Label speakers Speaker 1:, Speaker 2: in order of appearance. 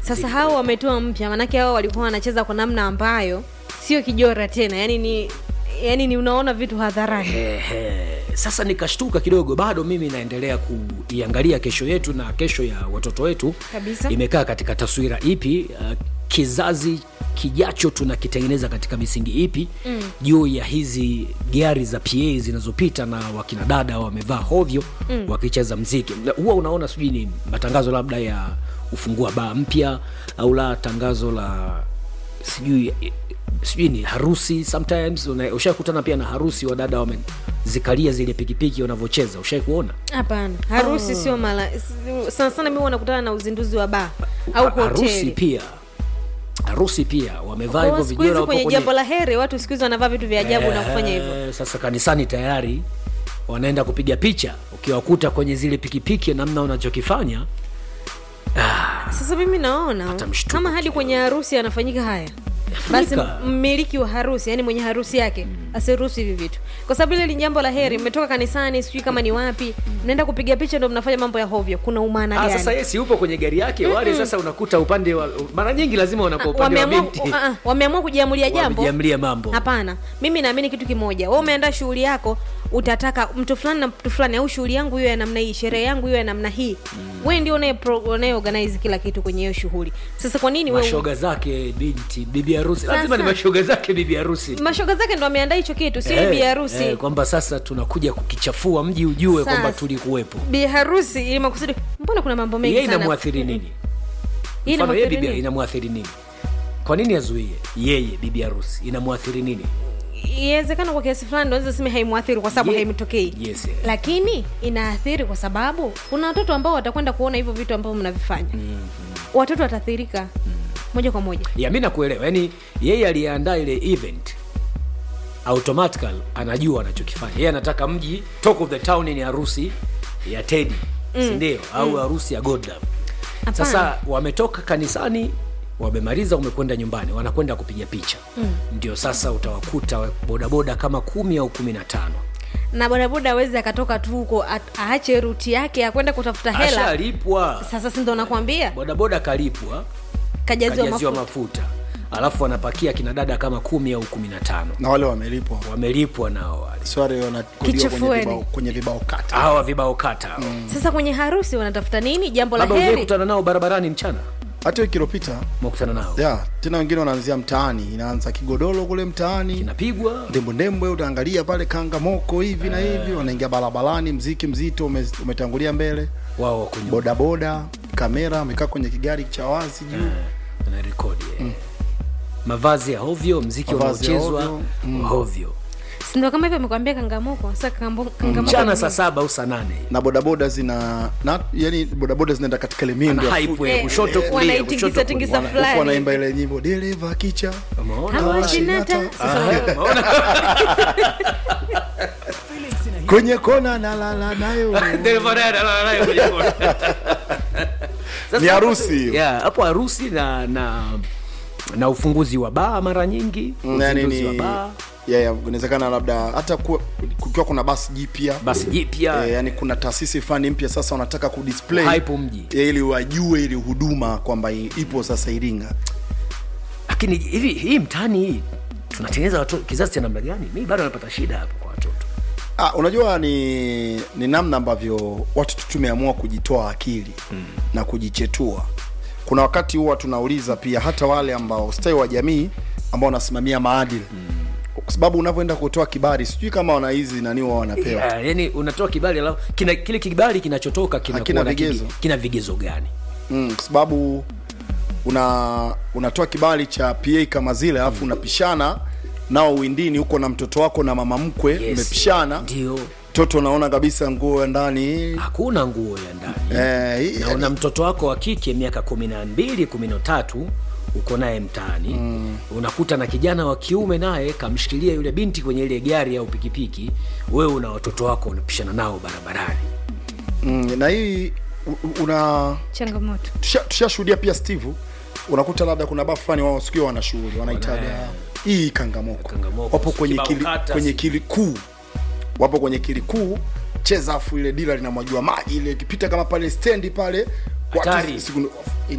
Speaker 1: sasa hao wametoa mpya manake hao walikuwa wanacheza kwa namna ambayo sio kijora tena yani ni yani ni unaona vitu hadharani
Speaker 2: Ehe. Sasa nikashtuka kidogo, bado mimi naendelea kuiangalia kesho yetu na kesho ya watoto wetu
Speaker 1: Kabisa.
Speaker 2: imekaa katika taswira ipi, uh, kizazi kijacho tunakitengeneza katika misingi ipi mm. juu ya hizi gari za PA zinazopita na wakina dada wamevaa hovyo mm. wakicheza mziki. Na Huwa unaona sijui ni matangazo labda ya ufungua baa mpya au la tangazo la sijui sijui ni harusi sometimes una- ushakutana pia na harusi wa dada wamezikalia zile pikipiki wanavyocheza ushai kuona
Speaker 1: hapana harusi sio mala sana sana mi wanakutana na uzinduzi wa baa au
Speaker 2: Ha- harusi
Speaker 1: hoteli
Speaker 2: pia harusi pia wamevaa
Speaker 1: Kwa
Speaker 2: hivyo
Speaker 1: siku hizi
Speaker 2: vijora
Speaker 1: kwenye
Speaker 2: wapo
Speaker 1: jambo la heri watu siku hizi wanavaa vitu vya ajabu na kufanya hivyo
Speaker 2: Eh, sasa kanisani tayari wanaenda kupiga picha ukiwakuta kwenye zile pikipiki namna unachokifanya
Speaker 1: sasa mimi naona
Speaker 2: Hata mshtuko
Speaker 1: kama hadi
Speaker 2: kidogo.
Speaker 1: kwenye harusi anafanyika haya basi
Speaker 2: Yafanyika.
Speaker 1: mmiliki wa harusi yani mwenye harusi yake asiruhusu hivi vitu kwa sababu ile ni jambo la heri mmetoka kanisani sijui kama ni wapi mnaenda kupiga picha ndo mnafanya mambo ya hovyo kuna umaana
Speaker 2: Ah,
Speaker 1: gani
Speaker 2: sasa yesi upo kwenye gari yake wale sasa unakuta upande wa mara nyingi lazima wanakuwa upande wa
Speaker 1: wameamua
Speaker 2: binti
Speaker 1: ah, ah, wameamua kujiamulia jambo
Speaker 2: wamejiamlia mambo
Speaker 1: hapana mimi naamini kitu kimoja we umeandaa shughuli yako utataka mtu fulani na mtu fulani au shughuli yangu hiyo ya namna hii sherehe yangu hiyo ya namna hii mm. we ndio unaye pro- unaye organize kila kitu kwenye hiyo shughuli sasa kwa nini we
Speaker 2: mashoga zake binti bibi harusi lazima ni
Speaker 1: Sasa.
Speaker 2: mashoga zake bibi harusi
Speaker 1: mashoga zake ndo ameandaa hicho kitu sio
Speaker 2: Eh,
Speaker 1: bi harusi
Speaker 2: eh, kwamba sasa tunakuja kukichafua mji ujue kwamba
Speaker 1: Sasa.
Speaker 2: tulikuwepo
Speaker 1: bi harusi ili makusudi mbona kuna mambo mengi
Speaker 2: yeye
Speaker 1: sana
Speaker 2: inamwathiri nini
Speaker 1: Hii
Speaker 2: mfano yeye
Speaker 1: inamwathiri
Speaker 2: bibi
Speaker 1: nini?
Speaker 2: inamwathiri nini kwa nini azuie yeye bibi harusi inamwathiri nini
Speaker 1: iwezekana kwa kiasi fulani naweza sema haimwathiri kwa sababu
Speaker 2: Ye-
Speaker 1: haimtokei
Speaker 2: yes, yes.
Speaker 1: lakini inaathiri kwa sababu kuna watoto ambao watakwenda kuona hivyo vitu ambavyo mnavifanya watoto wataathirika moja kwa moja
Speaker 2: ya mi nakuelewa yaani yeye aliyeandaa ile event automatical anajua anachokifanya yeye anataka mji talk of the town ni harusi ya tedi mm. sindio au harusi ya godlove
Speaker 1: Hapana.
Speaker 2: sasa wametoka kanisani wamemaliza wamekwenda nyumbani wanakwenda kupiga picha mm. ndio sasa utawakuta bodaboda kama kumi au kumi na tano
Speaker 1: na bodaboda awezi akatoka tu huko at- aache ruti yake akwenda kutafuta hela
Speaker 2: ashalipwa
Speaker 1: sasa sindo nakwambia
Speaker 2: bodaboda kalipwa
Speaker 1: kajaziwa
Speaker 2: kajaziwa
Speaker 1: mafuta
Speaker 2: mafuta alafu wanapakia kina dada kama kumi au kumi na tano
Speaker 3: na wale wamelipwa
Speaker 2: wamelipwa nao wale
Speaker 3: swari wanakodiwa kwenye
Speaker 1: Kichefueni.
Speaker 3: vibao, kwenye vibao kata
Speaker 2: hawa vibao kata hawa.
Speaker 1: sasa kwenye harusi wanatafuta nini jambo la
Speaker 2: labda ujai
Speaker 1: heri
Speaker 2: kutana nao barabarani mchana
Speaker 3: hata wiki iliyopita
Speaker 2: makutana nao
Speaker 3: yeah, tena wengine wanaanzia mtaani inaanza kigodoro kule mtaani
Speaker 2: inapigwa
Speaker 3: ndembwendembwe utaangalia pale kangamoko hivi na hivi wanaingia barabarani mziki mzito ume, umetangulia mbele
Speaker 2: wao wako nyuma
Speaker 3: bodaboda kamera amekaa kwenye kigari cha wazi juu
Speaker 2: na rekodi eh. mavazi ya hovyo mziki
Speaker 3: Mavazi ya
Speaker 2: unaochezwa
Speaker 3: hovyo,
Speaker 2: hovyo
Speaker 1: sindo kama hivyo amekwambia kangamoko sasa kangambo- kangamoko
Speaker 2: mchana
Speaker 1: ni
Speaker 2: saa
Speaker 1: nini?
Speaker 2: saba au saa nane
Speaker 3: na bodaboda zina na, yani bodaboda zinaenda katika ile miendo ya
Speaker 2: hype
Speaker 1: Eh,
Speaker 2: ya kushoto
Speaker 1: eh,
Speaker 2: kulia
Speaker 1: wanaitingisa
Speaker 2: kushoto
Speaker 1: tingisa
Speaker 2: kulia.
Speaker 1: fulani.
Speaker 3: huku wanaimba ile nyimbo dereva kicha
Speaker 2: Umeona?
Speaker 1: Hawashinata.
Speaker 3: Hawashinata.
Speaker 1: Sasa wewe-
Speaker 3: kwenye kona nalala nayo
Speaker 2: Dereva naye analala naye kwenye kona. Sasa
Speaker 3: Ni harusi hiyo.
Speaker 2: yeah, hapo harusi na na na ufunguzi wa baa mara nyingi
Speaker 3: yani
Speaker 2: uzinduzi wa
Speaker 3: ni
Speaker 2: baa
Speaker 3: yeah, yeah, inawezekana labda hata kuwa- kukiwa kuna basi jipya
Speaker 2: basi jipya
Speaker 3: Eh, yani kuna taasisi fulani mpya sasa wanataka kudisplay
Speaker 2: hype mji
Speaker 3: eh, ili wajue ili huduma kwamba i- ipo sasa Iringa.
Speaker 2: lakini hivi hii mtaani hii tunatengeneza watoto kizazi cha namna gani mi bado napata shida hapo kwa watoto
Speaker 3: Ah, unajua ni ni namna ambavyo watu tu tumeamua kujitoa akili mm. na kujichetua. Kuna wakati huwa tunauliza pia hata wale ambao ustawi wa jamii ambao wanasimamia maadili mm. kwa sababu unavyoenda kutoa kibali sijui kama wana hizi nani wao wanapewa
Speaker 2: yeah, yani unatoa kibali alafu kina, kile kibali kinachotoka kina
Speaker 3: Hakina
Speaker 2: kuwa na
Speaker 3: vigezo.
Speaker 2: kigi- kina vigezo gani
Speaker 3: mm, kwa sababu una unatoa kibali cha PA kama zile alafu unapishana nao windini huko na mtoto wako na mama mkwe
Speaker 2: Yes.
Speaker 3: mmepishana
Speaker 2: ndio
Speaker 3: mtoto unaona kabisa nguo ya ndani
Speaker 2: hakuna nguo ya ndani
Speaker 3: eh, hii-
Speaker 2: na una mtoto wako wa kike miaka kumi na mbili kumi na tatu uko naye mtaani mm. unakuta na kijana wa kiume naye kamshikilia yule binti kwenye ile gari au pikipiki wewe una watoto wako unapishana nao barabarani
Speaker 3: mm, na hii u- u- una
Speaker 1: changamoto
Speaker 3: tusha- tushashuhudia pia steve unakuta labda kuna baa fulani wao sikio wana shughuli wanaitaga hii kangamoko,
Speaker 2: Kangamoko,
Speaker 3: wapo kwenye
Speaker 2: kibao
Speaker 3: kili,
Speaker 2: kata,
Speaker 3: kwenye
Speaker 2: si-
Speaker 3: kili kuu wapo kwenye kili kuu cheza afu ile dila linamwagiwa maji ile ikipita kama pale stendi pale watu
Speaker 2: Hatari.
Speaker 3: siku-